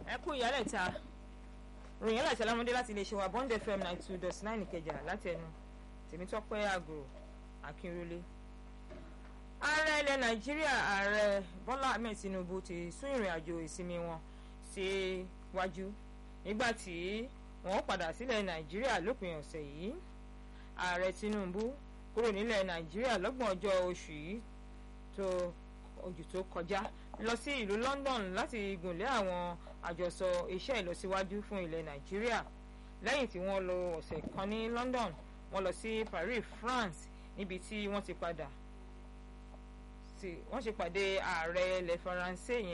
ẹ kú ìyálẹ̀ ta ròyìn ẹlẹ́sẹ̀ lámúdé láti lè ṣe wa bond fm ninety two dot nine ìkẹjà láti ẹnu tèmítọ́pẹ́ àgùrò akínrólé. ààrẹ ilẹ̀ nàìjíríà ààrẹ bọ́lá ahmed tinubu ti sún ìrìn àjò ìsinmi wọn síwájú nígbà tí wọ́n padà sílẹ̀ nàìjíríà lópin ọ̀sẹ̀ yìí ààrẹ tinubu kúrò nílẹ̀ nàìjíríà lọ́gbọ̀n ọjọ́ oṣù yìí tó ojú tó kọjá lọ sí ìlú london láti gùnlé àwọn àjọsọ iṣẹ́ ìlọsíwájú fún ilẹ̀ nàìjíríà lẹ́yìn tí wọ́n lò ọ̀sẹ̀ kan ní london wọ́n lọ sí paris france níbi tí wọ́n ti padà wọ́n ṣe pàdé ààrẹ ilẹ̀ faransé yẹn